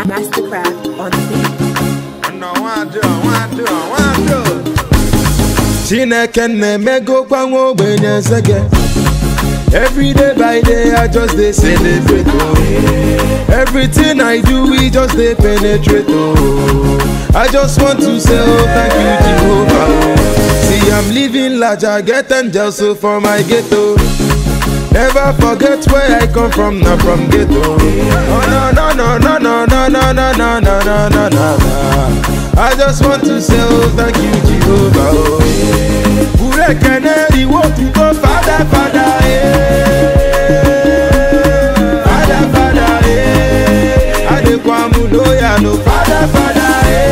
Mastercraft on the beat. No, one do, one do, one do. chineke na-emegokwa nwa ogbenye nsege every day by day i just dey celebrate oh everything i do we just dey penetrate oh i just want to say oh thank you jehovah oh see i'm living large i get angels so for my ghetto never forget where i come from na from ghetto oh no no no no no no no no no no no no no i just want to say oh thank you jehovah oh Urekene iwo tuko fada fada eh Fada fada eh Adekwamu loya no fada fada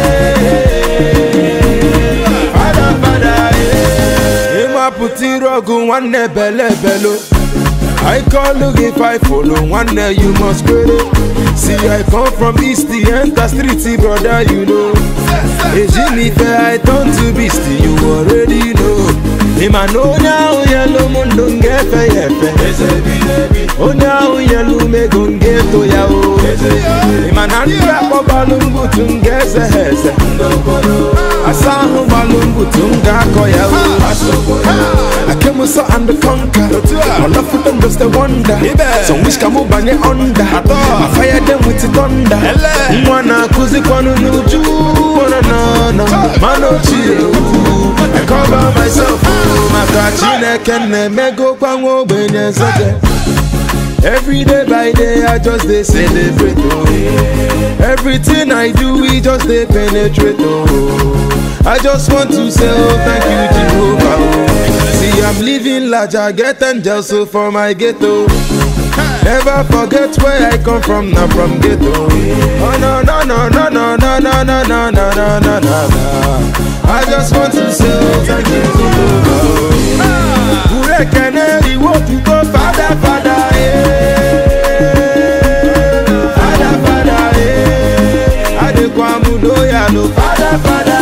eh Fada fada eh Ima puti rogu nwanne bele belo I call look if I follow one day you must credit. See I come from east the enter street brother you know. Ejinife I turn to beast you already know. Ima no now yellow mundo ngefe yefe. Onye ahụ yelu mego ngeto ya o Ima na ndị akpọ gbalụ mbutu m ga-eze ha eze Asa ahụ gbalụ mbutu m ga-akọ ya o I came so and the conquer All of them just a wonder Some wish ka mụ banye under I fire them with the thunder Nwa na-akụzikwanụ n'uju Wana na na Mana ochie o I cover myself o Maka Chineke na-emegokwa nwa ogbenye nsege Every day by day I just dey celebrate oh Everything I do we just dey penetrate oh I just want to say oh thank you Jehovah oh See I'm living large I get angels so for my ghetto Never forget where I come from na from ghetto Oh no no no no no no no no no no no no no I just want to say oh thank you Jehovah oh Urekene iwo tuko fada fada eh Fada fada eh Adekwamu loya no fada fada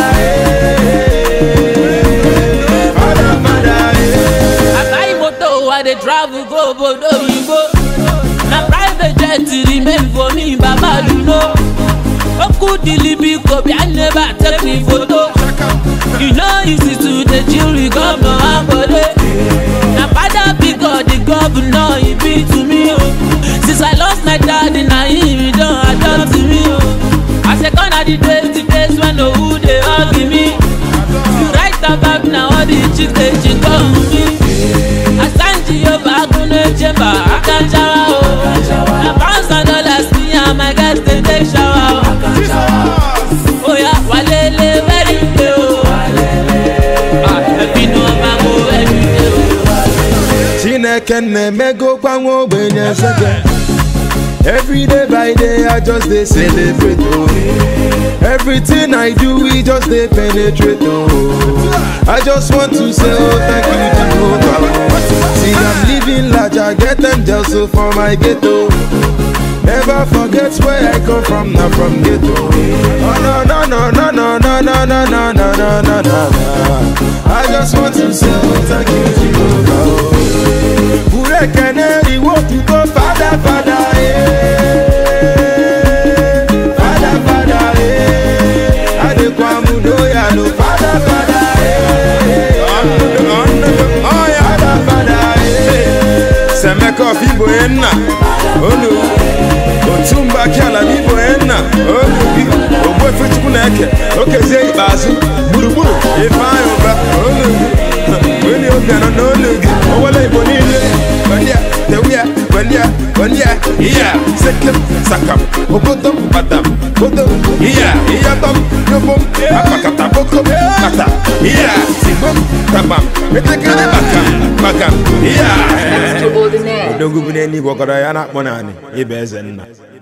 eh Fada fada eh I buy motor, I dey travel go obodo oyibo. Na private jet remain for me, Baba you know. Oku dilibi kobi, I never take me photo. You know easy to dey chill with governor Ambode. Na father pick up the governor, he be to me o. Since I lost my daddy, na him he don adopt me o. I say gone are the days, the days when no who dey hug me. You write about na all the chicks dey chinko me. Asanji Yoba Agunle Chamber Akanjawa o. Na pounds and dollars me and my guys dey take shower o. Oya walele very day o. Ah, ẹbí ni wọ́n máa ń wo ẹbí day o. Chineke na-emegokwa nwa ogbenye nsege Every day by day I just dey celebrate oh Everything I do we just dey penetrate oh I just want to say oh thank you Jehovah oh. See I'm living large I get angels so for my ghetto Never forget where I come from na from ghetto Oh no no no no no no no no no no no no no I just want to say oh thank you Jehovah oh Urekene iwo tuko fada fada eh Fada fada eh Adekwamu loya no fada fada eh Fada fada eh Semeko fibo enna. Olu. Otumba kiala bibo enna. Olu bi. Ogbo efe chukwu na-eke. Okezie ikpeazụ. Gburugburu. Ifeanyị ụba. Olu gị. Onye obi anọ n'olu gị. Owele Igbo niile. Gbandia. Tewia. Gbandia. Gbandia. Iya. Sekem. Sakam. Ogodom. Badam. Bodom. Iya. Iyatom. Yobom. Akpakata. Bokom. Kata. Iya. Sigbom. Tabam. Etekele bakam. Bakam. Iya. Extraordinaire. odogwu bụ n'eluigwe ọkọrọ ya na-akpọ naanị ịba eze nna